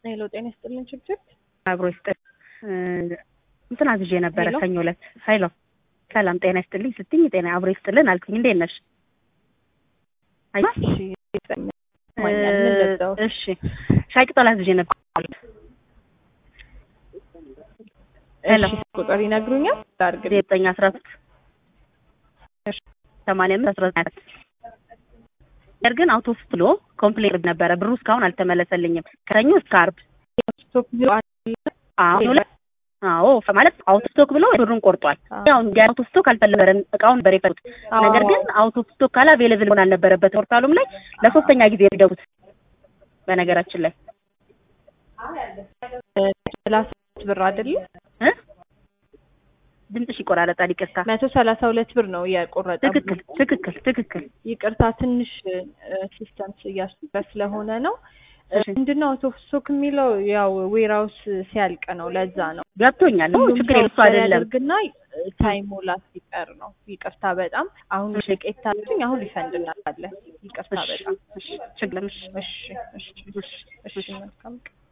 ሄሎ ጤና ይስጥልን ችግር አብሮ ይስጥል እንትን አዝዤ ነበረ ሄሎ። ሰኞ ዕለት ሄሎ ሰላም ጤና ይስጥልኝ ስትኝ ጤና አብሮ ይስጥልን አልኩኝ እንዴት ነሽ አይ እሺ ይሰኛል ማኛል ምን ልብዳው እሺ ሻይ ቅጠል አዝዤ ነበር ሄሎ እሺ ቁጥር ይነግሩኛል ዳርግ ዘጠኝ አስራ ሶስት እሺ። ሰማንያ አምስት አስራ ዘጠኝ ነገር ግን አውቶ ብሎ ኮምፕሌን ነበረ ብሩ እስካሁን አልተመለሰልኝም ከሰኞ እስከ ዓርብ ስቶክ ቢሮ አሁን ሁለት አዎ ማለት አውቶ ስቶክ ብሎ ብሩን ቆርጧል። ያው እንዲ አውቶ ስቶክ አልፈለገም እቃውን ነበር የፈቱት። ነገር ግን አውቶ ስቶክ ካለ አቬሌብል መሆን አልነበረበት ፖርታሉም ላይ ለሶስተኛ ጊዜ የደቡት በነገራችን ላይ ሰላሳ ሁለት ብር አይደለም እ ድምፅሽ ይቆራረጣል። ይቅርታ። መቶ ሰላሳ ሁለት ብር ነው የቆረጠ ትክክል ትክክል ትክክል። ይቅርታ ትንሽ ሲስተም እያስበት ስለሆነ ነው እሺ። ምንድነው አውቶ ስቶክ የሚለው ያው ዌራውስ ሲያልቅ ነው ለዛ ነው ገብቶኛል። ሁሉም ችግር ሰው የለም እሱ አይደለም። ያደርግና ታይሞላ ሲቀር ነው ይቅርታ በጣም አሁን እሺ። ሸቄት ታልኩኝ አሁን ሪፈንድ እናለን ይቅርታ እሺ፣ በጣም እሺ፣ ችግር የለም። እሺ፣ እሺ እሺ እሺ መልካም ቀን